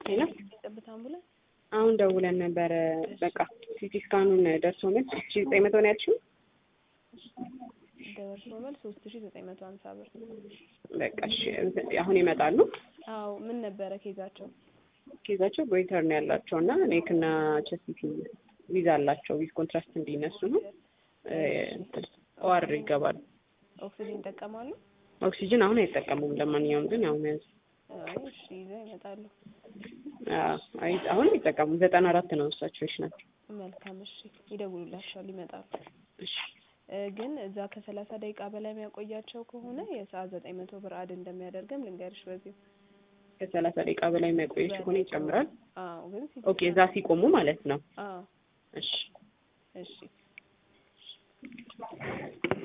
ሄሎ የጠብታ አምቡላንስ አሁን ደውለን ነበረ። በቃ ሲቲ ስካኑን ደርሶ መልስ ሶስት ሺ ዘጠኝ መቶ ነው ያልሽው? ደርሶ መልስ ሶስት ሺ ዘጠኝ መቶ ሀምሳ ብር። በቃ እሺ፣ አሁን ይመጣሉ። አዎ ምን ነበረ ኬዛቸው? ኬዛቸው ጎይተር ነው ያላቸው እና ኔክ እና ቸስቲቲ ቪዛ አላቸው። ቪዝ ኮንትራስት እንዲነሱ ነው። ኦአር ይገባሉ። ኦክሲጅን ይጠቀማሉ? ኦክሲጅን አሁን አይጠቀሙም። ለማንኛውም ግን ያው መያዝ አይ እሺ ይዘው ይመጣሉ። አዎ፣ አይ አሁን አይጠቀሙም። ዘጠና አራት ነው እሳቸው ናቸው። መልካም እሺ፣ ይደውሉላቸዋል፣ ይመጣሉ። እሺ እ ግን እዛ ከሰላሳ ደቂቃ በላይ የሚያቆያቸው ከሆነ የሰዓት ዘጠኝ መቶ ብር አድ እንደሚያደርግም ልንገርሽ በዚሁ። ከሰላሳ ደቂቃ በላይ የሚያቆየች ከሆነ ይጨምራል። አዎ ግን ሲቲ ኦኬ፣ እዛ ሲቆሙ ማለት ነው። አዎ እሺ እሺ